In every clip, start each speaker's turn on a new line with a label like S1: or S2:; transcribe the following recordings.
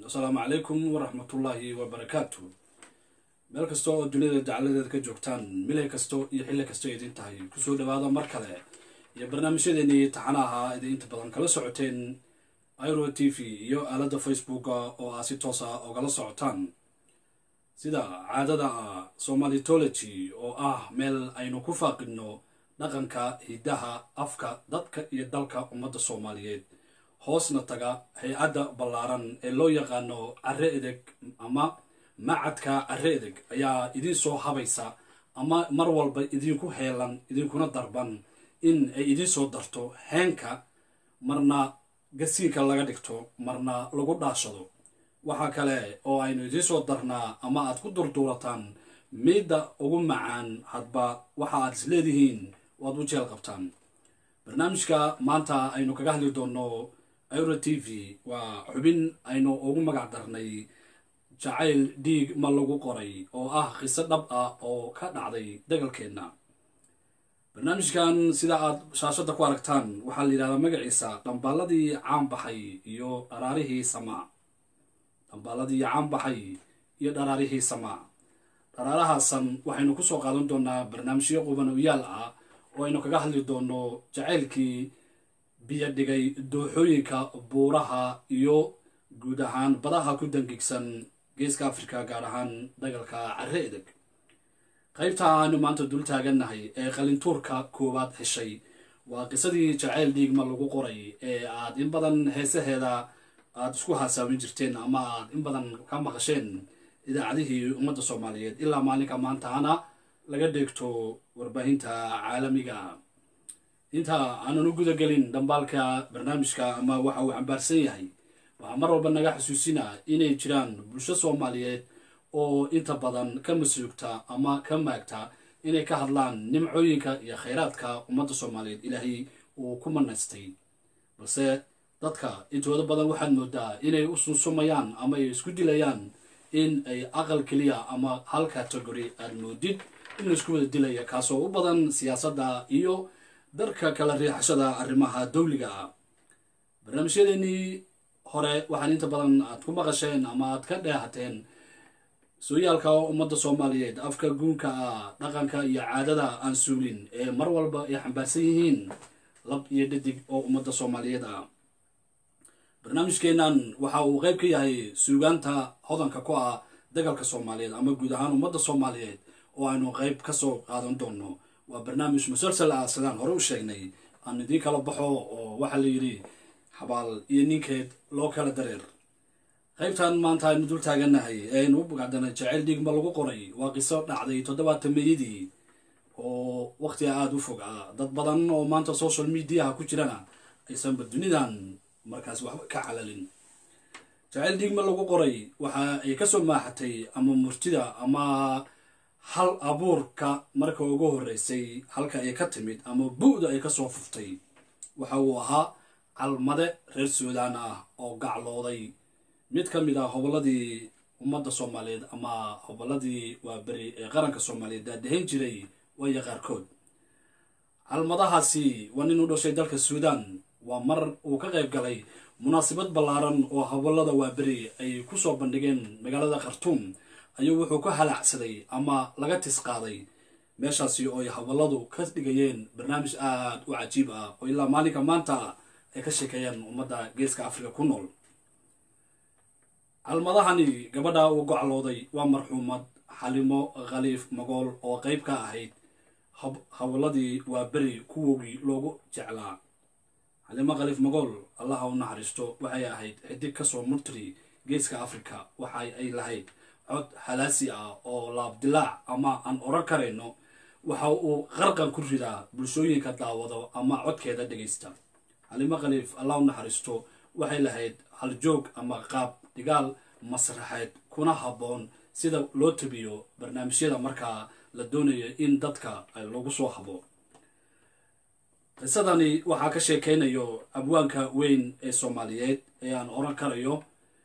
S1: asalaamu calaykum waraxmatullaahi wabarakaatu meel kasta oo duniyada dacaladeeda ka joogtaan milay kasto iyo xilli kasto idin tahay kusoo dhawaada mar kale iyo barnaamijyadeenii taxanaha idin inta badan kala socoteen iro t v iyo aaladda facebooka oo aa si toos ah ogala socotaan sida caadada ah somalitology oo ah meel aynu ku faaqidno dhaqanka hiddaha afka dadka iyo dalka ummadda soomaaliyeed hoosna taga hay-adda ballaaran ee loo yaqaano carre edeg ama macadka carre edeg ayaa idiin soo habaysa ama mar walba idinku heelan idinkuna darban in ay idiin soo darto heenka marna gasiinka laga dhigto marna lagu dhaashado waxaa kale oo aynu idiin soo darnaa ama aad ku durduurataan miidda ugu macaan hadba waxa aad is leedihiin waad u jeel qabtaan barnaamijka maanta aynu kaga hadli doonno iro t v waa xubin aynu ugu magac darnay jacayl dhiig ma lagu qoray oo ah qiso dhab ah oo ka dhacday dagalkeenna barnaamijkan sida aad shaashadda ku aragtaan waxaa la yidhahdaa magaciisa dhambaaladii caanbaxay iyo dharaarihii samaa dhambaaladii caanbaxay iyo dharaarihii samaa dharaarahaasan waxaynu kusoo qaadan doonaa barnaamijyo qubanoyaal ah oo aynu kaga hadli doono jacaylkii biyo dhigay dooxooyinka buuraha iyo guud ahaan badaha ku dangigsan geeska afrika gaar ahaan dagalka carre edeg qaybta aanu maanta dul taagannahay ee qalintuurka koowaad heshay waa qisadii jacayl dhiigma lagu qoray ee aad in badan heesaheeda aada isku haasaamin jirteen ama aad in badan ka maqasheen idaacadihii ummadda soomaaliyeed ilaa maalinka maantaana laga dheegto warbaahinta caalamiga inta aanan u gudagelin dhambaalka barnaamijka ama waxa uu cambaarsan yahay waxaa mar walba naga xasuusinaa inay jiraan bulsho soomaaliyeed oo inta badan ka masuugta ama ka maagta inay ka hadlaan nimcooyinka iyo khayraadka ummadda soomaaliyeed ilaahay uu ku manaystay balse dadka intooda badan waxaad moodaa inay u sunsumayaan ama ay isku dilayaan in ay aqal keliya ama hal category aad moodid in laisku wada dilaya kaasoo u badan siyaasadda iyo darka kala riixashada arrimaha dawliga ah barnaamijyadeenii hore waxaan inta badan aad ku maqasheen ama aad ka dheehateen sooyaalka ummadda soomaaliyeed afka guunka ah dhaqanka iyo caadada aan suulin ee mar walba ay xambaarsan yihiin lab iyo dhadig oo ummadda soomaaliyeed ah barnaamijkeennan waxa uu qayb ka yahay suugaanta hodanka ku ah dagalka soomaaliyeed ama guud ahaan ummadda soomaaliyeed oo aynu qayb ka soo qaadan doono waa barnaamij musalsal ah sidaan hore u sheegnay aan idiin kala baxo oo waxaa la yidhi xabaal iyo ninkeed loo kala dareer qaybtan maanta aynu dul taagannahay ee aynu u bugacdanay jacayl dhiigma lagu qoray waa qiso dhacday toddobaatan meeyadii oo wakhtiga aada u fog ah dad badan oo maanta social mediaha ku jirana aysanba dunidan markaas waxba ka calalin jacayl dhiigma lagu qoray waxa ay kasoo maaxatay ama murtida ama hal abuurka marka ugu horreysay halka ay ka timid ama bu-da ay kasoo fuftay waxa uu ahaa calmade reer suudaan ah oo gaclooday mid ka mid ah hobolladii ummadda soomaaliyeed ama hobolladii waaberi ee qaranka soomaaliyeed daadahayn jiray waya qaarkood calmadahaasi waa nin u dhashay dalka suudaan waa mar uu ka qayb galay munaasabad ballaaran oo hobollada waaberi ay kusoo bandhigeen magaalada khartuum ayuu wuxuu ka halaacsaday ama laga tis qaaday meeshaasi oo ay hobolladu ka dhigayeen barnaamij aada u cajiib ah oo ilaa maalinka maanta ay ka sheekeeyaan ummadda geeska afrika ku nool calmadahani gabadha uu goclooday waa marxuumad xalimo khaliif magool oo qayb ka ahayd howladii waa beri kuwoogii loogu jeclaa xalimo khaliif magool allaha u naxariisto waxay ahayd xidig kasoo murtiri geeska afrika waxa ay lahayd cod halaasi ah oo laabdilaac ama aan oran karayno waxa uu qarqan ku ridaa bulshooyinka daawado ama codkeeda dhegaysta xalimo khaliif allah u naxariisto waxay lahayd haljoog ama qaab dhigaal masraxeed kuna habboon sida loo tabiyo barnaamijyada markaa la doonayo in dadka lagu soo habo qisadani waxaa ka sheekeynayo abwaanka weyn ee soomaaliyeed ee aan oran karayo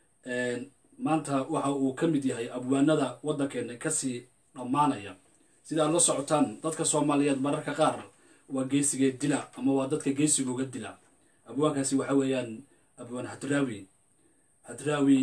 S1: maanta waxa uu ka mid yahay abwaanada waddankeena kasii dhammaanaya sida aad la socotaan dadka soomaaliyeed mararka qaar waa geesigee dila ama waa dadka geesigooga dila abwaankaasi waxa weeyaan abwaan hadraawi hadraawi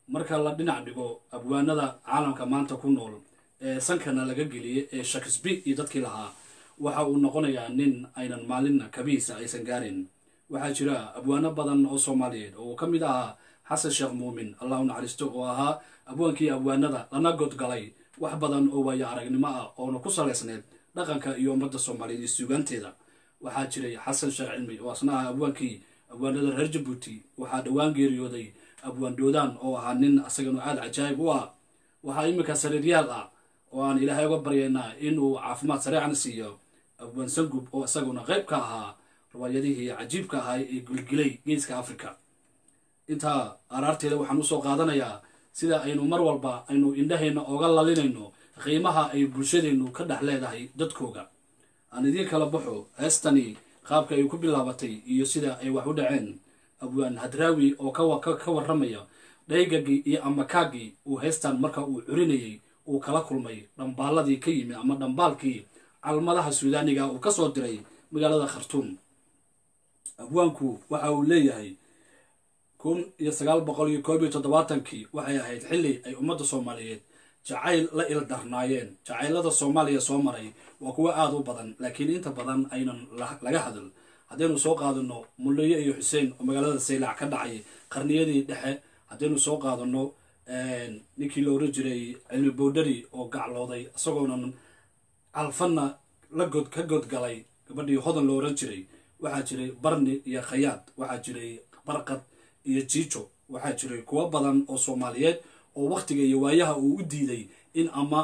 S1: marka la dhinac dhigo abwaanada caalamka maanta ku nool ee sankana laga geliyey ee shakespeare iyo dadkii lahaa waxa uu noqonayaa nin aynan maalinna kabihiisa aysan gaarin waxaa jira abwaano badan oo soomaaliyeed oo uu ka mid ahaa xasan sheekh muumin allah u naxariisto oo ahaa abwaankii abwaanada lana godgalay wax badan oo waayo aragnimo ah oona ku salaysneed dhaqanka iyo ummadda soomaaliyeed iyo suugaanteeda waxaa jiray xasan sheekh cilmi oo asna ah abwaankii abwaanada reer jabuuti waxaa dhowaan geeriyooday abwaan doodaan oo ahaa nin asagana aada cajaayib u ah waxaa iminka sariiryaal ah oo aan ilaahay uga baryaynaa inuu caafimaad sareecana siiyo abwaan sangub oo isaguna qayb ka ahaa riwaayadihii cajiibka ahaa ee gilgilay geeska africa intaa araarteeda waxaan usoo qaadanayaa sida aynu mar walba aynu indhaheenna oga lalinayno qiimaha ay bulshadeennu ka dhex leedahay dadkooga aan idiin kala baxo heestani qaabka ay ku bilaabatay iyo sida ay wax u dhaceen abwaan hadraawi oo ka warramaya dhaygagii iyo amakaagii uu heestan marka uu curinayay uu kala kulmay dhambaaladii ka yimi ama dhambaalkii calmadaha suudaaniga uu ka soo diray magaalada khartuum abwaanku waxa uu leeyahay kun iyo sagaal boqol iyo koob iyo toddobaatankii waxay ahayd xilli ay ummadda soomaaliyeed jacayl la ildarnaayeen jacaylada soomaaliya soo maray waa kuwo aada u badan laakiin inta badan aynan laga hadal haddaynu soo qaadano mullaye iyo xuseen oo magaalada saylac ka dhacay qarniyadii dhexe haddaynu soo qaadano ninkii la oran jiray cilmi bowdhari oo gaclooday isagoonan calfanna la god ka godgalay gabadhii hodan la oran jiray waxaa jiray barni iyo khayaad waxaa jiray barqad iyo jiijo waxaa jiray kuwo badan oo soomaaliyeed oo wakhtiga iyo waayaha uu u diiday in ama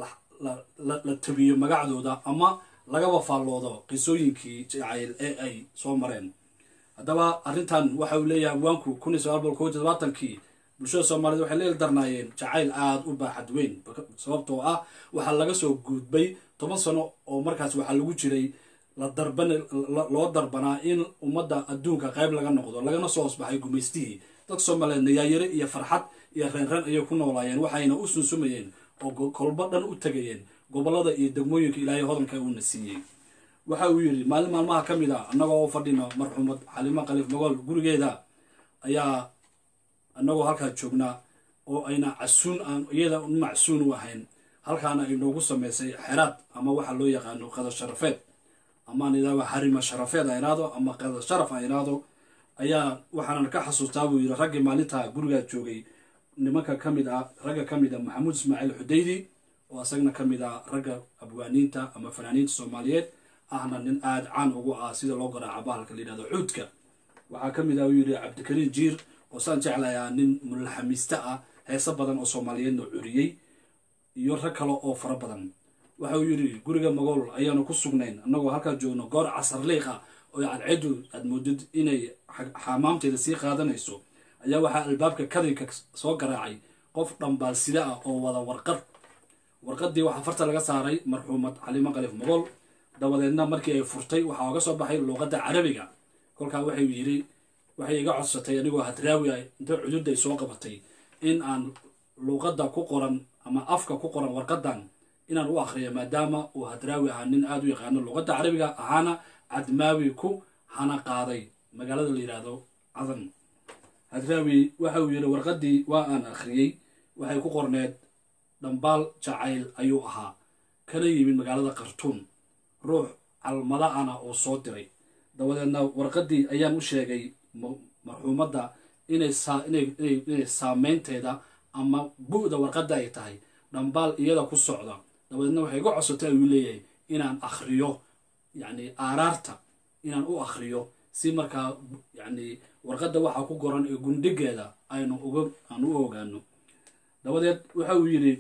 S1: la tabiyo magacdooda ama lagaba faalloodo qisooyinkii jacayl ee ay soo mareen haddaba arrintan waxa uu leeyahay abwaanku kun iyo sagaal boqol kow iyo toddobaatankii bulshada soomaaliyed waxay la ildarnaayeen jacayl aada u baaxad weyn sababtoo ah waxaa laga soo gudbay toban sano oo markaas waxaa lagu jiray la darban loo darbanaa in ummadda adduunka qayb laga noqdo lagana soo hosbaxay gumaystihii dadka soomaaliyeed nayaayare iyo farxad iyo reenreen ayay ku noolaayeen waxayna u sunsumayeen oo kolbo dhan u tegayeen gobollada iyo degmooyinka ilaahay hodanka uuna siiyey waxa uu yidhi maalin maalmaha ka mid a annagoo u fadhino marxuumad xalimo khaliif magool gurigeeda ayaa annagoo halkaa joognaa oo ayna casuun aan iyada un macsuun u ahayn halkaana ay noogu samaysay xeraad ama waxa loo yaqaano qadar sharafeed amaan idaaba harima sharafeed a iraado ama qadar sharaf a iraado ayaa waxaanan ka xasuustaa buu yidhi raggii maalintaa gurigaa joogay nimanka ka mid ah ragga ka mid ah maxamuud ismaaciil xudaydi oo isagna ka mid ah ragga abwaaniinta ama fanaaniinta soomaaliyeed ahna nin aada caan ugu ah sida loo garaaca bahalka la yidhahdo xuudka waxaa ka mid ah uu yidhi cabdikariin jiir oo saan jeclayaa nin mulaxamiiste ah heese badan oo soomaaliyeedna curiyey iyo rag kale oo fara badan waxa uu yidhi guriga magool ayaanu ku sugnayn annagoo halkaa joogno goor casar liiq ah oo cadceedu aad moodid inay xamaamteeda sii qaadanayso ayaa waxaa albaabka kadinka soo garaacay qof dhambaalsida ah oo wada warqad warqadii waxaa farta laga saaray marxuumad xalimo khaliif magool dabadeedna markii ay furtay waxaa oga soo baxay luuqadda carabiga kolkaa waxay yidhi waxay iga codsatay anigoo hadraawi ah inta cududday soo qabatay in aan luuqadda ku qoran ama afka ku qoran warqadan inaan u akhriyo maadaama uu hadraawi ahaa nin aada u yaqaano luuqadda carabiga ahaana cadmaawi ku hana qaaday magaalada la yidhaahdo cadan hadraawi waxa uu yidhi warqaddii waa aan akhriyey waxay ku qorneed dhambaal jacayl ayuu ahaa kana yimid magaalada khartuum ruux calmada ana oo soo diray dabadeedna warqaddii ayaan u sheegay marxuumadda inay inay saameynteeda ama bu-da warqadda ay tahay dhambaal iyada ku socda dabadeedna waxay iga codsatay ayuu leeyahay inaan akhriyo yacni aaraarta inaan u akhriyo si markaa yacni warqadda waxaa ku goran ee gundhigeeda aynu uga aan u ogaano dabadeed waxa uu yidhi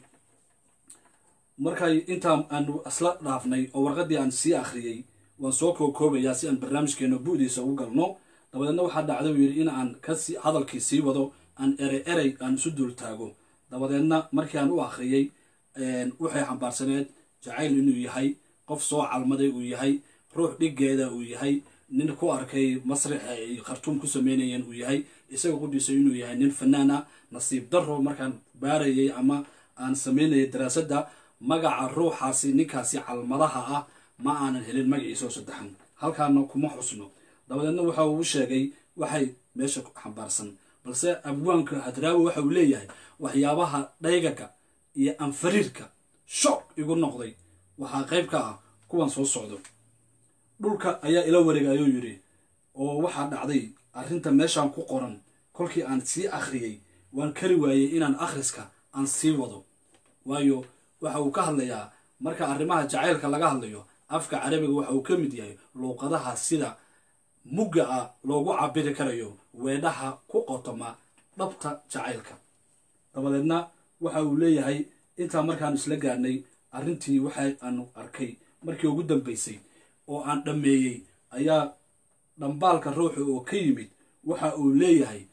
S1: markay intaan aanu isla dhaafnay oo warqaddii aan sii akhriyey waan soo kookoobayaa si aan barnaamijkeena bu-diisa ugu galno dabadeedna waxaa dhacday uu yidhi in aan kasi hadalkii sii wado aan erey erey aan isu dul taago dabadeedna markii aan u akhriyey waxay xambaarsaneed jacayl inuu yahay qof soo calmaday uu yahay ruux dhiggeeda uu yahay nin ku arkay masrix ay khartuum ku sameynayeen uu yahay isaga qudhiisa inuu yahay nin fanaan ah nasiib daro markaan baarayay ama aan sameynayay daraasadda magaca ruuxaasi ninkaasi calmadaha ah ma aanan helin magaciisao saddexan halkaana kuma xusno dabadeedna waxa uu sheegay waxay meesha xambaarsan balse abwaanka hadraawi waxa uu leeyahay waxyaabaha dhaygaga iyo anfariirka shock igu noqday waxaa qayb ka ah kuwan soo socdo dhulka ayaa ila wareegayuu yidhi oo waxaa dhacday arrinta meeshaan ku qoran kolkii aan sii akhriyey waan kari waayey inaan akhriska aan sii wado waayo waxa uu ka hadlayaa marka arrimaha jacaylka laga hadlayo afka carabiga waxa uu ka mid yahay luuqadaha sida mugga ah loogu cabiri karayo weedhaha ku qotoma dhabta jacaylka dabadeedna waxa uu leeyahay intaa markaan isla gaarnay arrintii waxa aanu arkay markii ugu dambaysay oo aan dhammeeyey ayaa dhambaalka ruuxa oo ka yimid waxa uu leeyahay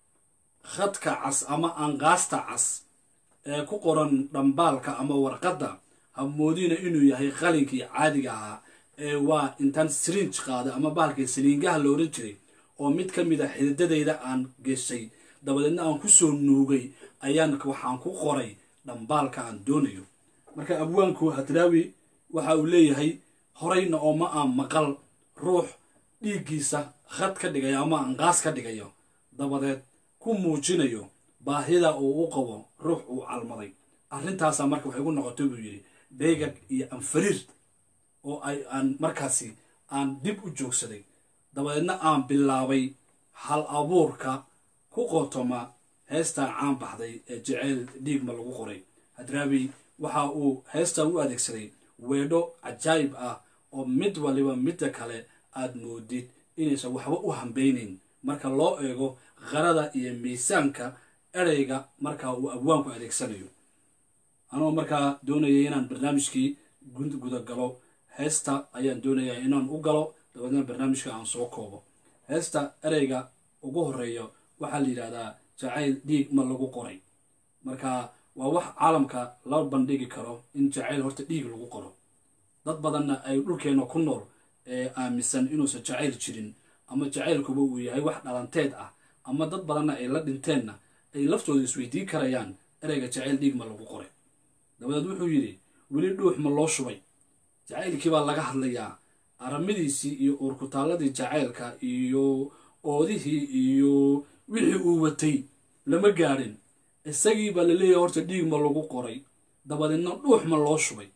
S1: khadka cas ama anqaasta cas ee ku qoran dhambaalka ama warqadda hamoodina inuu yahay qalinkii caadiga ahaa ee waa intaan srinj qaaday ama bahalkii saliingaha la oran jiray oo mid ka mid a xididadayda aan geshay dabadeedna aan ku soo nuugay ayaan waxaan ku qoray dhambaalka aan doonayo marka abwaanku hadraawi waxa uu leeyahay horeyna oo ma aan maqal ruux dhiiggiisa khad ka dhigayo ama anqaas ka dhigayo dabadeed ku muujinayo baahida uu u qabo ruux uu calmaday arrintaasaa marka waxay gu noqotay buu yidhi beegag iyo anfariir oo ay aan markaasi aan dib u joogsaday dabadeedna aan bilaabay hal abuurka ku qotoma heestaa caan baxday ee jeceyl dhiigma lagu qoray hadraawi waxa uu heestaa u adeegsaday weedho cajaayib ah oo mid waliba midda kale aad moodid inaysan waxba u hambeynayn marka loo eego qarada iyo miisaanka ereyga markaa uu abwaanku adeegsanayo anoo markaa doonayay inaan barnaamijkii gudagalo heesta ayaan doonayaa inaan u galo dabeedna barnaamijka aan soo koobo heesta ereyga ugu horeeya waxaa la yidhahdaa jacayl dhiig ma lagu qoray marka waa wax caalamka la bandhigi karo in jacayl horta dhiig lagu qoro dad badanna ay dhulkeenna ku nool ee aaminsan inuusan jacayl jirin ama jacaylkuba uu yahay wax dhalanteed ah ama dad badanna ay la dhinteenna ay laftooda isweydiin karayaan ereyga jacayl dhiig ma lagu qoray dabadeed wuxuu yidhi weli dhuux ma loo shubay jacaylkii baa laga hadlayaa aramidiisii iyo uurkutaalladii jacaylka iyo oodihii iyo wixii uu watay lama gaadhin isagii baa la leeyahay horta dhiig ma lagu qoray dabadeedna dhuux ma loo shubay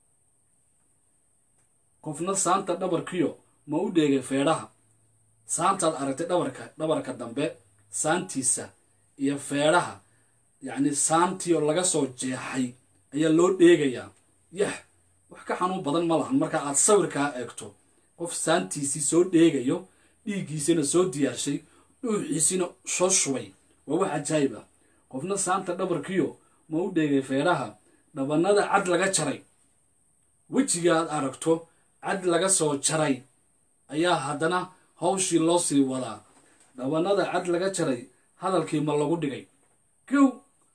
S1: qofna saanta dhabarkiyo ma u dheegay feedhaha saantaad aragtay dhabarka dhabarka dambe saantiisa iyo feedhaha yacni saantii oo laga soo jeexay ayaa loo dheegayaa yah wax ka xanuun badan ma lahan marka aad sawirkaa eegto qof saantiisii soo dheegayo dhiiggiisina soo diyaarshay dhuuxiisina soo shubay waa wax cajaayib ah qofna saanta dhabarkiyo ma u dheegay feedhaha dhabanada cad laga jaray wejiga aad aragto cad laga soo jaray ayaa haddana hawshii loo sii wadaa dhabanada cad laga jaray hadalkii ma lagu dhigay gow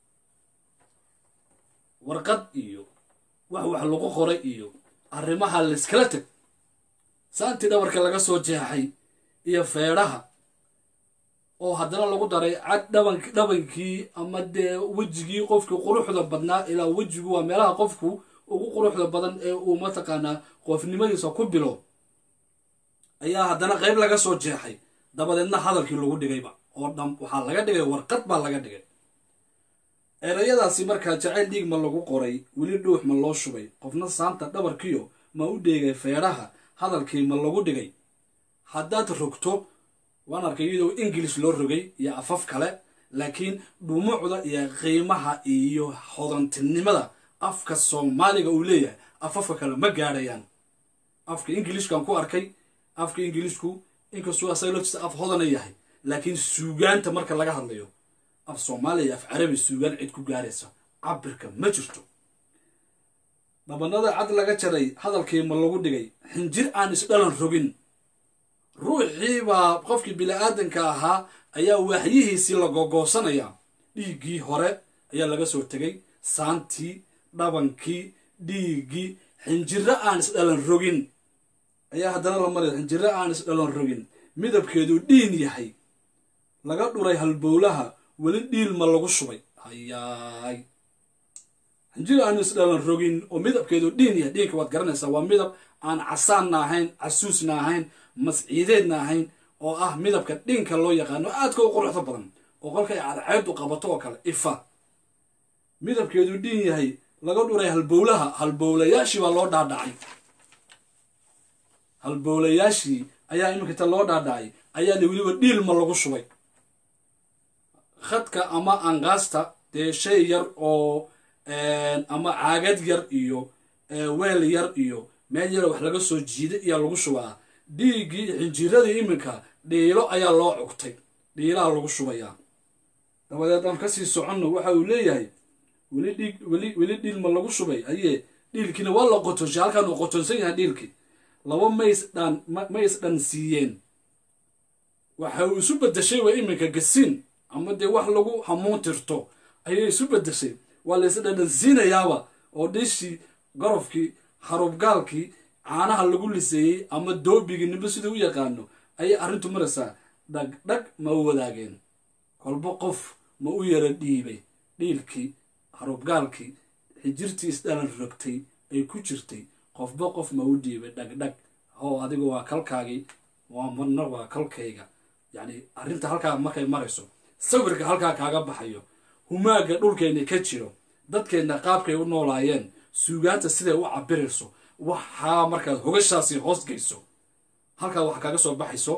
S1: warqad iyo wax wax lagu qoray iyo arrimaha layskala teg saantii dhabarka laga soo jeexay iyo feedhaha oo haddana lagu daray cad dhaban dhabankii ama dee wejigii qofkii quruxda badnaa ilaa wejigu waa meelaha qofku ugu quruxda badan ee uu mataqaanaa qofnimadiisa ku bilo ayaa haddana qayb laga soo jeexay dabadeedna hadalkii lagu dhigayba oo dham waxaa laga dhigay warqad baa laga dhigay erayadaasi markaa jacayl dhiig ma lagu qoray weli dhuux ma loo shubay qofna saanta dhabarkiyo ma u dheegay feedhaha hadalkii ma lagu dhigay haddaad rogto waan arkay iyadoo ingilish loo rogay iyo afaf kale laakiin dhumucda iyo qiimaha iyo hodantinimada afka soomaaliga uu leeyahay afafka kale ma gaadhayaan afka ingilishkan ku arkay afka ingilishku inkastuu asaglojisa af hodana yahay laakiin suugaanta marka laga hadlayo af soomaaliya af carabi suugaan cid ku gaaraysa cabirka ma jirto dhabanada cad laga jaray hadalkii ma lagu dhigay xinjir aan isdhalan rogin ruuxii baa qofkii bili-aadanka ahaa ayaa waaxyihiisii la gogoosanayaa dhiiggii hore ayaa laga soo tegay saantii dhabankii dhiiggii xinjiro aan isdhalan rogin ayaa haddana la maraya xinjiro aan isdhalan rogin midabkeedu dhiin yahay laga dhuray halbowlaha weli dhiil ma lagu shubay hayaay xinjiro aan isdhalan rogin oo midabkeedu dhiin yahay dhiinka waad garanaysaa waa midab aan casaanna ahayn casuusna ahayn masciideedna ahayn oo ah midabka dhinka loo yaqaano aadka u quruxda badan oo kolkay cadceedu qabato oo kale ifa midabkeedu dhiin yahay laga dhuray halbowlaha halbowlayaashii baa loo dhaadhacay halbowlayaashii ayaa iminkata loo dhaadhacay ayaana weliba dhiilma lagu shubay khadka ama angaasta dee shay yar oo ama caagad yar iyo weel yar iyo meel yar wax laga soo jiiday ayaa lagu shubaa dhiiggii xinjiradii iminka dhiilo ayaa loo cugtay dhiilaha lagu shubayaa dabadeed aan kasii soconno waxa uu leeyahay weli dhiig weli weli dhiilma lagu shubay ayee dhiilkiina waa la qotonshay halkaan uu qotonsan yahay dhiilkii laba mays dhaan mays dhan siiyeen waxa uu isu bedeshay waa iminka gasiin ama dee wax lagu hamuun tirto ayay isu bedeshay waa la is dhadhansiinayaaba oo dhiishii gorofkii harubgaalkii caanaha lagu liseeyey ama doobigii nimba siduu u yaqaano ayay arrintu maraysaa dhag dhag ma u wadaageen kolba qof ma u yara dhiibay dhiilkii harubgaalkii xijirtii isdhalan rogtay ay ku jirtay qofba qof ma u dhiibay dhagdhag how adiga waa kalkaagii waa marna waa kalkayga yacni arrinta halkaa markay marayso sawirka halkaa kaaga baxayo humaaga dhulkeenna ka jiro dadkeenna qaabkay u noolaayeen suugaanta siday u cabirayso waxaa markaad hogashaasi hoos geyso halkaa waxa kaaga soo baxayso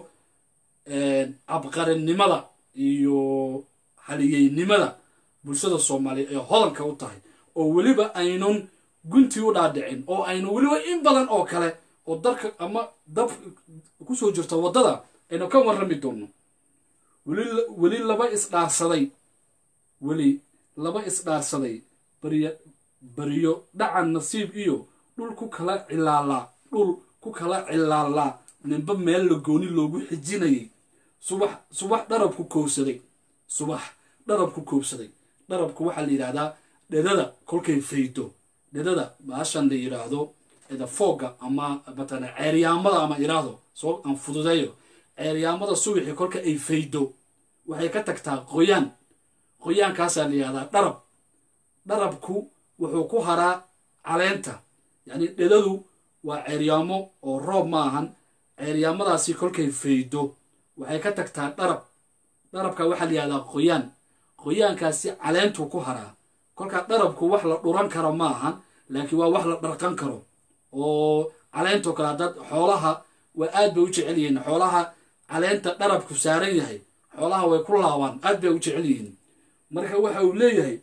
S1: cabqarinimada iyo haliyeynimada bulshada soomaaliya ee hodanka u tahay oo weliba aynun guntii u dhaadhicin oo aynu weliba in badan oo kale oo darka ama dab kusoo jirta waddada aynu ka warrami doonno weli weli laba isdhaarsaday weli laba isdhaarsaday baryo baryo dhacan nasiib iyo dhul ku kala cilaalaa dhul ku kala cilaalaa ninba meel la gooni loogu xijinayay subax subax dharabku koobsaday subax dharabku koobsaday dharabku waxaa la yidhahdaa dhedada kolkay faydo dhedada baashan la yidhaahdo eda foogga ama matala ceeryaamada ama iraahdo soo aan fududeeyo ceeryaamada subaxii kolka ay faydo waxay ka tagtaa qoyaan qoyaankaasaa la yidhahdaa dharab dharabku wuxuu ku haraa caleenta yacni dhedadu waa ceeryaamo oo roob ma ahan ceeryaamadaasi kolkay faydo waxay ka tagtaa dharab dharabka waxaa la yihahdaa qoyaan qoyaankaasi caleentuu ku haraa kolkaa dharabku wax la dhuran karo ma ahan laakiin waa wax la dharqan karo oo caleentoo kale haddaad xoolaha waa aad bay u jecel yihiin xoolaha caleenta dharabku saaran yahay xoolaha way ku laabaan aad bay u jecel yihiin marka waxa uu leeyahay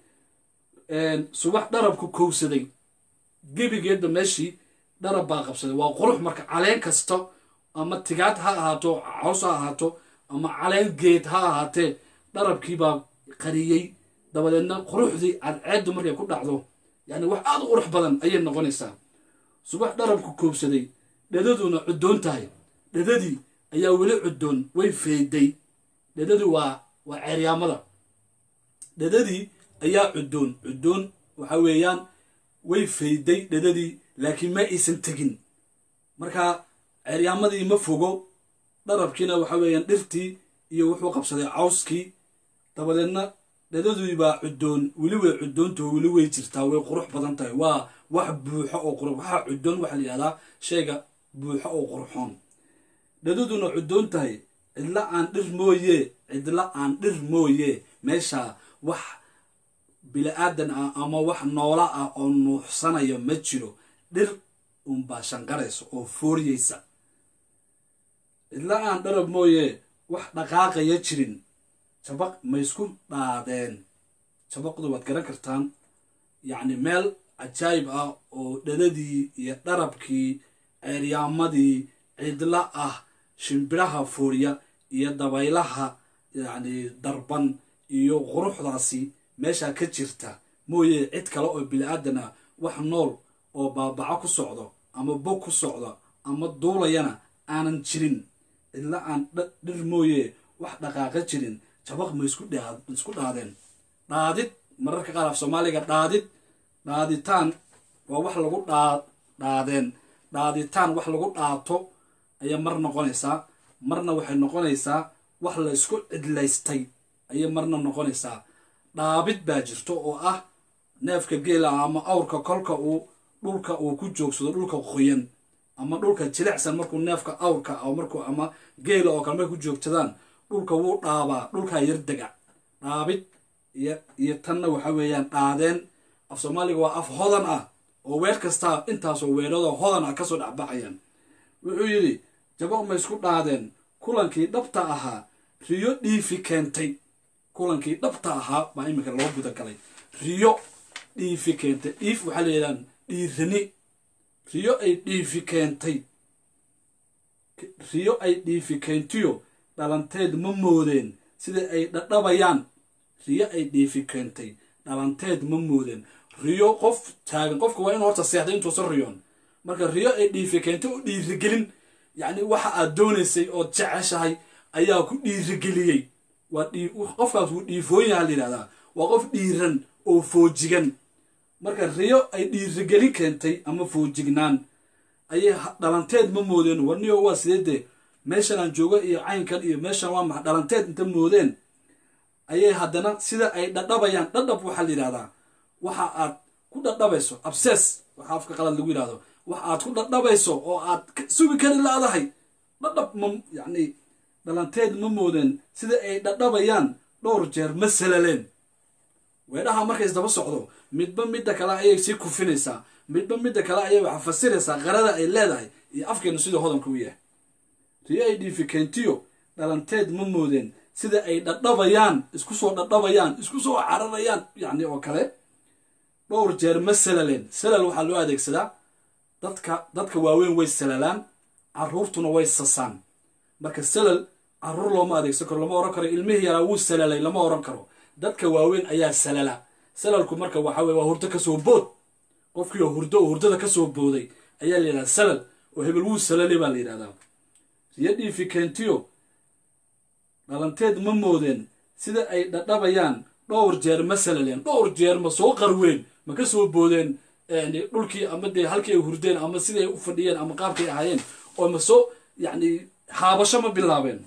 S1: subax dharabku kowsaday gebigeedba meeshii dharab baa qabsaday waa qurux marka caleen kasta ama tigaad ha ahaato caws ha ahaato ama caleen geed ha ahaatee dharabkiibaa qariyey dabadeedna quruxdii cadceeddu markay ku dhacdo yacni wax aad u qurux badan ayay noqonaysaa subax dharabku koobsaday dhedaduna cuddoon tahay dhedadii ayaa weli cuddoon way feeday dhedadii waa waa ceeryaamada dhedadii ayaa cuddoon cuddoon waxa weeyaan way fayday dhedadii laakiin ma aysan tegin marka ceeryaamadii ma fogo dharabkiina waxa weeyaan dhirtii iyo wuxuu qabsaday cawskii dabadeedna dhedadii baa cuddoon weli way cuddoontaho weli way jirtaa way qurux badan tahay waa wax buuxo oo qurux waxaa cuddoon waxaa la yihahdaa shayga buuxo oo qurxoon dhedaduna cuddoon tahay cidla aan dhir mooye cidla aan dhir mooye meesha wax bili-aadan ah ama wax noola ah oo nuuxsanaya ma jiro dhir unbaa shanqaraysa oo fooriyeysa cidla aan dharab mooye wax dhaqaaqaya jirin jabaq ma isku dhaadeen jabaqdu waad garan kartaan yacni meel cajaayib ah oo dhadadii iyo dharabkii ceeryaamadii cidla ah shimbiraha fooriya iyo dabaylaha yacni darban iyo quruxdaasi meeshaa ka jirta mooye cid kale oo bili-aadan ah wax nool oo baabaco ku socdo ama bog ku socdo ama duulayana aanan jirin cidla aan dhir mooye wax dhaqaaqa jirin jabaq ma isku dhaadeen dhaadid mararka qaar af soomaaliga dhaadid dhaaditaan waa wax lagu dhaa dhaadeen dhaaditaan wax lagu dhaato ayay mar noqonaysaa marna waxay noqonaysaa wax la isku cidlaystay ayay marna noqonaysaa dhaabid baa jirto oo ah neefka geela ama awrka kolka uu dhulka uu ku joogsado dhulka qoyan ama dhulka jilicsan markuu neefka awrka markuu ama geela oo kale markay ku joogsadaan dhulka wuu dhaabaa dhulkaa yar dega dhaabid iyo iyo tanna waxa weeyaan dhaadeen af soomaaliga waa af hodan ah oo weer kastaa intaasoo weeradoo hodan ah kasoo dhexbaxayaan wuxuu yidhi jabaq ma isku dhaadeen kulankii dhabta ahaa riyo dhiifi keentay kulankii dhabta ahaa baa iminka loo guda galay riyo dhiifi keentay dhiif waxaa la yidhahdaan dhiirani riyo ay dhiifi keentay riyo ay dhiifi keentiyo dhalanteed ma moodeen sida ay dhadhabayaan riyo ay dhiifi keentay dhalanteed ma moodeen riyo qof taagan qofka waa inu horta seexday intuusan riyoon marka riyo ay dhiifi keentay u dhiirigelin yacni waxa aad doonaysay ood jeceshahay ayaa ku dhiirigeliyey waa qofkaas wuu dhiifoon yaha la yidhahdaa waa qof dhiiran oo foojigan marka riyo ay dhiirigelin keentay ama foojignaan ayay dhalanteed ma moodeen warniyo waa sidee dee meeshan aan joogo iyo caynkan iyo meeshan waa maxa dhalanteed inta moodeen ayay haddana sida ay dhadhabayaan dhadhab waxaa la yidhahdaa waxa aad ku dhadhabayso abses waxa afka qalad lagu yidhahdo wax aad ku dhadhabayso oo aad sugi kari laadahay dhadhab ma yacni dhalanteed ma moodeen sida ay dhadhabayaan dhowr jeer ma salaleen weedhaha markay isdaba socdo midba midda kale ayay sii kufinaysaa midba midda kale ayay waxa fasiraysaa qarada ay leedahay iyo afkeenu siduu hodanka u yahay riyo ay dhiifi keentiyo dhalanteed ma moodeen sida ay dhadhabayaan isku soo dhadhabayaan isku soo cararayaan yacni oo kale dhowr jeer ma salaleen salal waxaa loo adeegsadaa dadka dadka waaweyn way salalaan caruurtuna way sasaan marka salal caruur looma adeegsan karo lama ohan karo ilmihii yaraa wuu salalay lama ohan karo dadka waaweyn ayaa salala salalku marka waxa weye waa hurdo kasoo bood qofkii oo hurdo oo hurdada kasoo booday ayaa la yidhahdaa salal oo hebel wuu salalay baa la yidhahdaa riyo dhiifi keentiyo dhalanteed ma moodeen sida ay dhadhabayaan dhowr jeer ma salaleen dhowr jeer ma soo qarween ma ka soo boodeen dhulkii ama dee halkii ay hurdeen ama siday u fadhiyeen ama qaabkay ahaayeen oo ma soo yacni haabasho ma bilaabeen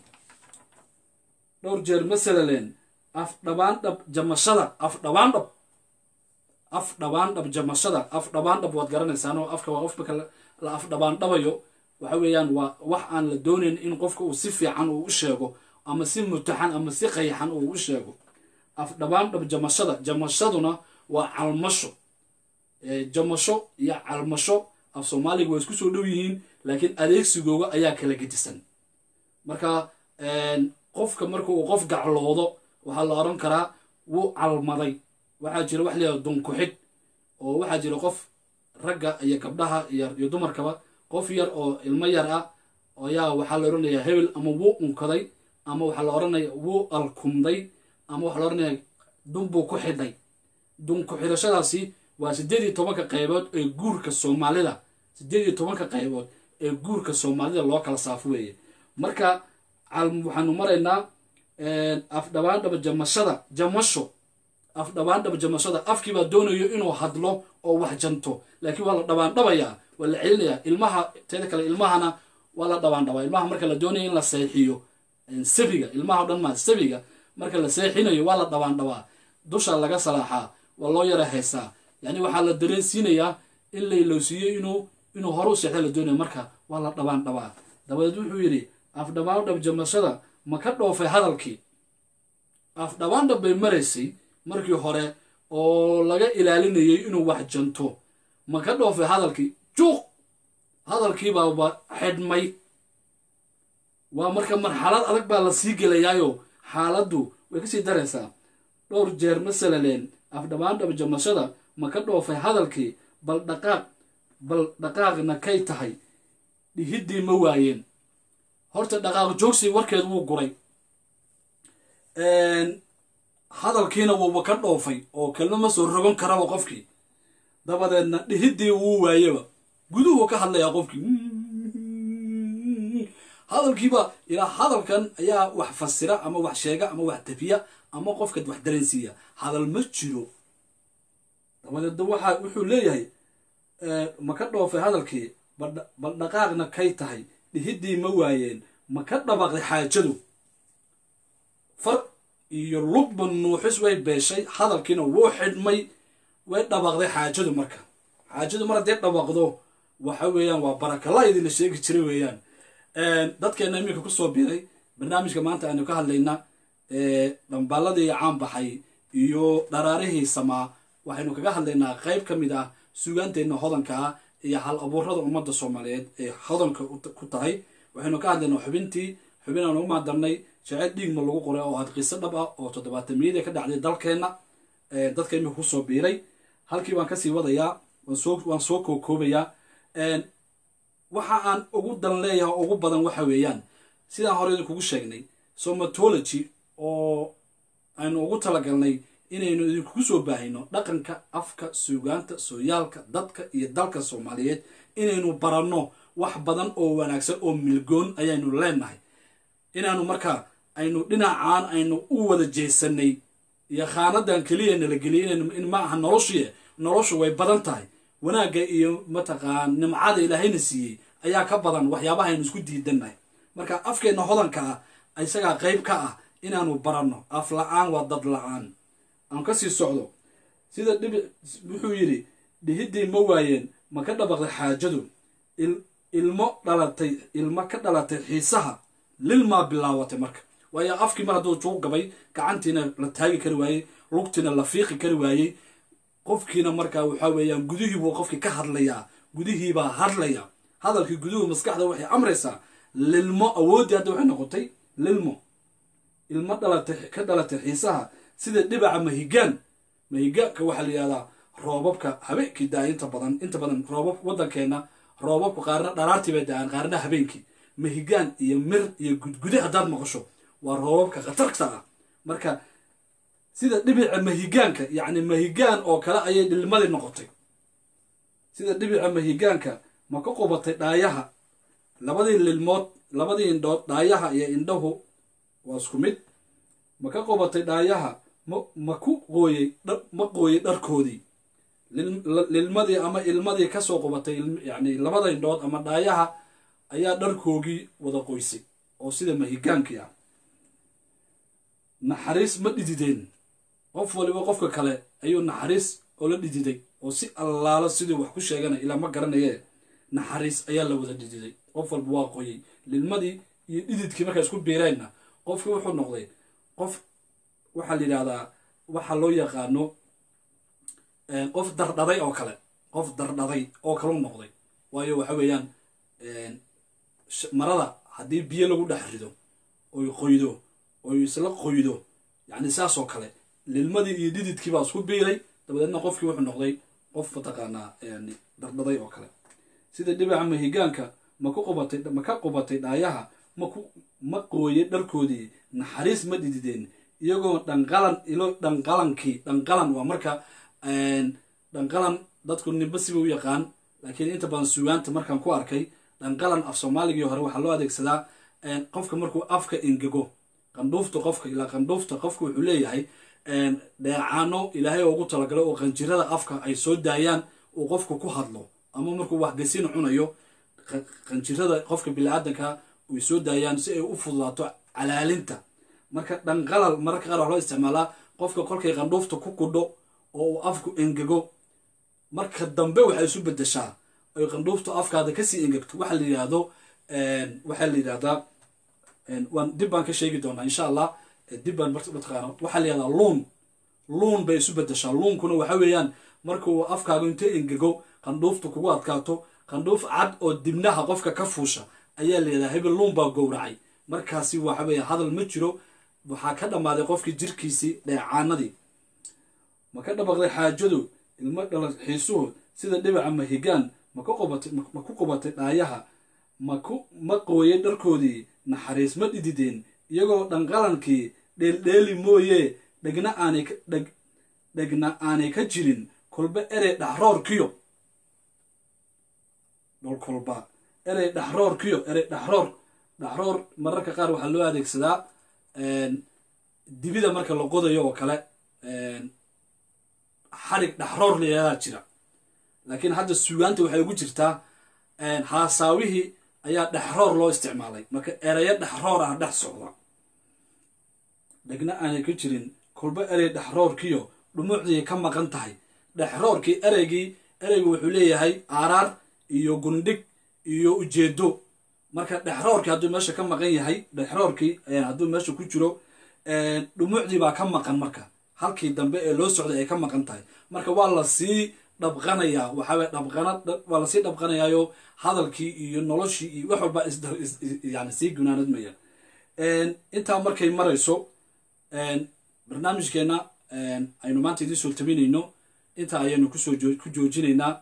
S1: dhowr jeer ma salaleen af dhabaandhab jamashada af dhabaandhab af dhabaandhab jamashada af dhabaandhab waad garanaysaanoo afka waa qof marka la af dhabaandhabayo waxa weeyaan waa wax aan la doonayn in qofka uu si fiican uu u sheego ama si mutaxan ama si qayxan uu u sheego af dhabaandhab jamashada jamashaduna waa calmasho jamasho iyo calmasho af soomaaliga waa isku soo dhow yihiin laakiin adeegsigooga ayaa kala gedisan marka qofka marka uu qof gacloodo waxaa la odhan karaa wuu calmaday waxaa jira wax layihahdo dunkuxid oo waxaa jira qof ragga iyo gabdhaha iyo dumarkaba qof yar oo ilmo yar ah ayaa waxaa la odhanayaa hebel ama wuu unkaday ama waxaa la odhanaya wuu alkumday ama waxaa la odhanaya dunbuu ku xidhay dunku xidhashadaasi waa siddeed iyo tobanka qaybood ee guurka soomaalida siddeed iyo tobanka qaybood ee guurka soomaalida loo kala saafo weeye marka waxaanu maraynaa afdhabaandhaba jamashada jamasho afdhabaandhaba jamashada afkiibaa doonayo inuu hadlo oo wax janto laakiin waa la dhabaandhabayaa waa la celinayaa ilmaha teeda kale ilmahana waa la dhabaandhabaa ilmaha marka la doonayo in la seexiyo sabiga ilmaha o dhan maa sabiga marka la seexinayo waa la dhabaandhabaa dusha laga salaaxaa waa loo yara haysaa yacni waxaa la dareensiinayaa in laylowsiiyo inuu inuu horu seexda la doonayo marka waa la dhabaandhabaa dabadeed wuxuu yidhi afdhabaandhab jamashada ma ka dhoofay hadalkii afdhabaandhab bay maraysay markii hore oo laga ilaalinayay inuu wax janto ma ka dhoofay hadalkii juuq hadalkiibaaba xidhmay waa marka marxalad adag baa la sii gelayaayo xaaladdu way kasii daraysaa dhowr jeer ma salaleen afdhabaandhab jamashada ma ka dhoofay hadalkii bal dhaqaaq bal dhaqaaqna kay tahay dhihiddii ma waayeen horta dhaqaaq joogsi warkeed wuu guray hadalkiina wuuba ka dhoofay oo kelma ma soo rogan karaba qofkii dabadeedna dhihiddii wuu waayeba guduhu ka hadlayaa qofkii hadalkiiba ilaa hadalkan ayaa wax fasira ama wax sheega ama wax tafiya ama qofka wax dareensiiya hadal ma jiro dabadeedna waxa wuxuu leeyahay ma ka dhoofay hadalkii bal dhaqaaqna kay tahay dhihiddii ma waayeen ma ka dhabaqday xaajadu far iyo lugba nuuxis way beeshay hadalkiina wuu xidhmay way dhabaqday xaajadu marka xaajadu mar haddii dhabaqdo waxa weeyaan waa barakala idinla sheegi jiray weeyaan dadkeena iminka kusoo biray barnaamijka maanta aynu ka hadlaynaa dhambaaladii caan baxay iyo dharaarihii samaa waxaynu kaga hadlaynaa qayb ka mid ah sugaanteenna hodanka ah iyo hal abuurada ummadda soomaaliyeed ee hodanka ku tahay waxaynu ka hadlaynaa xubintii xubin aan ugu maadarnay jaceyl dhiigma lagu qoray oo aad qiso dhab ah oo toddobaatamiyadii ka dhacday dalkeenna dadka imika kusoo biiray halkii baan kasii wadayaa waan soo kookoobayaa waxa aan ugu dan leeyahay ugu badan waxa weeyaan sidaan hore idinkugu sheegnay somatology oo aynu ugu talagalnay inaynu idinkugu soo baahino dhaqanka afka suugaanta sooyaalka dadka iyo dalka soomaaliyeed inaynu baranno wax badan oo wanaagsan oo milgoon ayaynu leenahay inaanu markaa aynu dhinacaan aynu u wada jeesanay iyo khaanadan keliya nala geliyay in ma aha noloshii noloshu way badan tahay wanaagga iyo mataqaan nimcada ilaahayna siiyey ayaa ka badan waxyaabaha aynu isku diidannahay marka afkeenna hodanka ah isagaa qayb ka ah inaanu baranno af la-aan waa dad la-aan aan kasii socdo sida dhibi wuxuu yidhi dhihiddii ma waayeen ma ka dhabaqday xaajadu ilmo dhalatay ilmo ka dhalatay xiisaha lilmaa bilaawatay marka waayo afkii mar hadduu juu gabay gacantiina la taagi kari waayey lugtiina la fiiqi kari waayey qofkiina markaa waxaa weeyaan gudihiibuu qofkii ka hadlayaa gudihiibaa hadlaya hadalkii guduhu maskaxda waxay amraysaa lilmo awooddii hadda waxay noqotay lilmo ilmo dhalatay ka dhalatay xiisaha sida dhibaca mahigaan mahigaanka waxaa la yihahdaa roobabka habeenkii daa inta badan inta badan roobab waddankeenna roobabku qaarna dharaartii bay da-aan qaarna habeenkii mahigaan iyo mir iyo gudgude haddaad maqasho waa roobabka khatarta ah marka sida dhibica mahigaanka yacni mahigaan oo kale ayay dhilmadii noqotay sida dhibica mahigaanka ma ka qubatay dhaayaha labadii lilmood labadii indhood dhaayaha iyo indhahu waa isku mid ma ka qubatay dhaayaha ma ma ku qooyey ma qooyey dharkoodii lilmadii ama ilmadii kasoo qubatay yani labada indhood ama dhaayaha ayaa dharkoogii wada qoysay oo sida mahigaankii ah naxariis ma dhidideen qof waliba qofka kale ayuu naxariis oo la dhididay oo si allaalo siduu wax ku sheeganay ilaa ma garanaye naxariis ayaa la wada dhididay qof walba waa qoyey lilmadii iyo dhididkii markay isku biireenna qofkii wuxuu noqday qof waxaa la yidhahdaa waxaa loo yaqaano qof dardhaday oo kale qof dardhaday oo kalu noqday waayo waxa weeyaan marada haddii biyo lagu dhex rido oy qoydo oy isla qoydo yacni saas oo kale lilmadii iyo dhididkii baa isku biiray dabadeedna qofkii wuxuu noqday qof mataqaanaa yani dardhaday oo kale sida dhibaca mahigaanka ma ku qubatay ma ka qubatay dhaayaha maku ma qooye dharkoodii naxariis ma dhidideen iyagoo dhanqalan ilo dhanqalankii dhanqalan waa marka dhanqalan dadku nimba siba u yaqaan laakiin inta badan sugaanta markaan ku arkay dhanqalan af soomaaligii hore waxaa loo adeegsadaa qofka markuu afka ingego qandhuufta qofka ilaa qandhuufta qofka wuxuu leeyahay dheecaano ilaahay ugu talagalay oo qanjirada afka ay soo daayaan uu qofku ku hadlo ama markuu waxgasiin cunayo qanjirada qofka bini-aadanka ay soo daayaan si ay u fududaato calaalinta marka dhanqalal mararka qaar wax loo isticmaalaa qofka kolkay qandhuufta ku kudho oo uu afku engego marka dambe waxay isu bedeshaa oy qandhuuftu afkaada kasii engegto waxaa la yidhaahdo waxaa la yidhahdaa waan dib baan ka sheegi doonaa insha allah dib baan mataqaana waxaa la yihahdaa luun luun bay isu bedeshaa luunkuna waxa weeyaan markuu afkaagu inta engego qandhuuftu kugu adkaato qandhuuf cad oo dibnaha qofka ka fuusha ayaa la yidhahdaa hebel luun baa gowracay markaasi waxa weeye hadal ma jiro waxaa ka dhammaaday qofkii jirkiisii dheecaanadii ma ka dhabaqday xaajadu ilmo dhala xiisuhu sida dhibaca mahigaan maka qubatay ma ku qubatay dhaayaha maku ma qooyay dharkoodii naxariis ma dhidideen iyagoo dhanqalankii dheeldheeli mooye dhegna aanay dheg dhegna aanay ka jirin kolba erey dhaxroorkiyo dhol kolba erey dhaxroorkiyo erey dhaxroor dhaxroor mararka qaar waxaa loo adeegsadaa dibida marka la qodayo oo kale xarig dhaxroor layaadaa jira laakiin hadda sugaanta waxay ugu jirtaa haasaawihii ayaa dhexroor loo isticmaalay marka ereyo dhexroor ah dhex socda dhegna aanay ka jirin kolba erey dhexroorkiyo dhumuucdii ka maqan tahay dhexroorkii ereygii ereygu wuxuu leeyahay aaraar iyo gundhig iyo ujeedo marka dhexroorkii hadduu meesha ka maqan yahay dhexroorkii hadduu meesha ku jiro dhumucdii baa ka maqan marka halkii dambe ee loo socday ay ka maqan tahay marka waa lasii dhabqanayaa waxaaweye dhabqana waa lasii dhabqanayaayo hadalkii iyo noloshii iyo wax walba yani sii gunaanadmaya intaa markay marayso barnaamijkeena aynu maanta idiin soo tabinayno intaa ayaynu kusoo ku joojinaynaa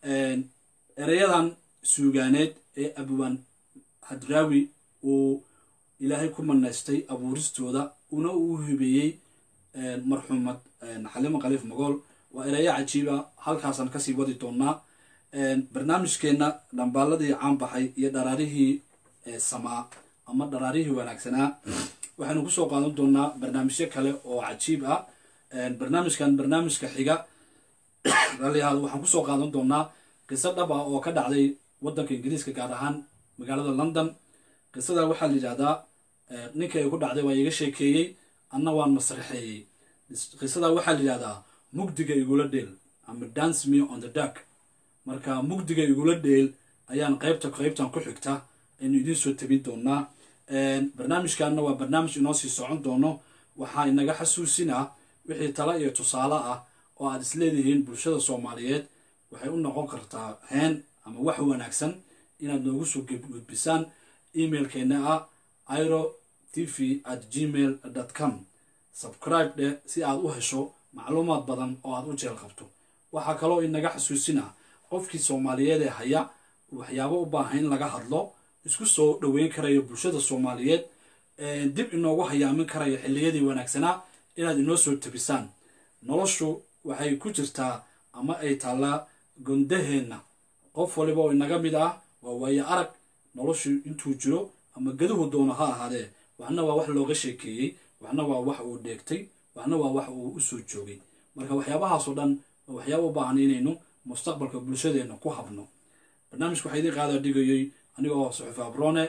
S1: ereyadan suugaaneed ee abwaan hadraawi uu ilaahay ku manaystay abuuristooda una uu hibeeyey marxuumad xalimo khaliif magool waa ereyo cajiiba halkaasaan kasii wadi doonaa barnaamijkeenna dhambaaladii caanbaxay iyo dharaarihii samaa ama dharaarihii wanaagsanaa waxaynu kusoo qaadan doonaa barnaamijyo kale oo cajiib ah barnaamijkan barnaamijka xiga rallihaad waxaan kusoo qaadan doonaa qiso dhab ah oo ka dhacday waddanka ingiriiska gaar ahaan magaalada london qisada waxaa la yidhahdaa ninka ay ku dhacday waa iga sheekeeyey anna waan masraxeeyey qisada waxaa la yidhahdaa mugdiga igula dheel ama dance me on the dark marka mugdiga igula dheel ayaan qaybta qaybtan ku xigta aynu idiin soo tabin doonaa barnaamijkanna waa barnaamij inoo sii socon doono waxaa inaga xasuusinaa wixii tala iyo tusaale ah oo aad isleedihiin bulshada soomaaliyeed waxay u noqon kartaa heen ama wax wanaagsan inaad noogu soo gudbisaan emailkeena ah iro t v at gmail com subscribe dheh si aad u hesho macluumaad badan oo aad u jeel qabto waxaa kaloo inaga xasuusinaa qofkii soomaaliyeed ee haya waxyaabo u baahan in laga hadlo isku soo dhoweyn karayo bulshada soomaaliyeed dib inoogu hayaamin karayo xilliyadii wanaagsanaa inaad inoo soo tabisaan noloshu waxay ku jirtaa ama ay taallaa gondaheenna qof waliba oo inaga mid ah waa waayo arag noloshu intuu jiro ama geduhu doono ha ahaadee waxna waa wax looga sheekeeyey waxna waa wax uu dheegtay waxna waa wax uu u soo joogay marka waxyaabahaasoo dhan waa waxyaaba u baahan inaynu mustaqbalka bulshadeenna ku habno barnaamijka waxaa idiin qaadaa dhigayay aniga oo suxufi abrone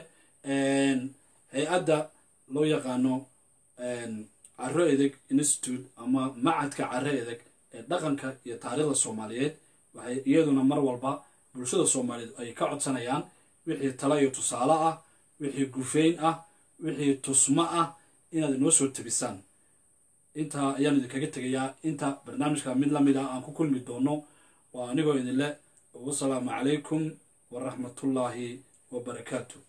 S1: hay-adda loo yaqaano caro edeg institute ama macadka caro edeg ee dhaqanka iyo taariikhda soomaaliyeed waxay iyaduna mar walba bulshada soomaaliyeed ay ka codsanayaan wixii tala iyo tusaale ah wixii gufeyn ah wixii tusmo ah inaad inoo soo tabisaan intaa ayaan idinkaga tegayaa inta barnaamijka mid lamid ah aan ku kulmi doono waa anigoo idinle wasalaamu calaykum waraxmatullaahi wabarakaatu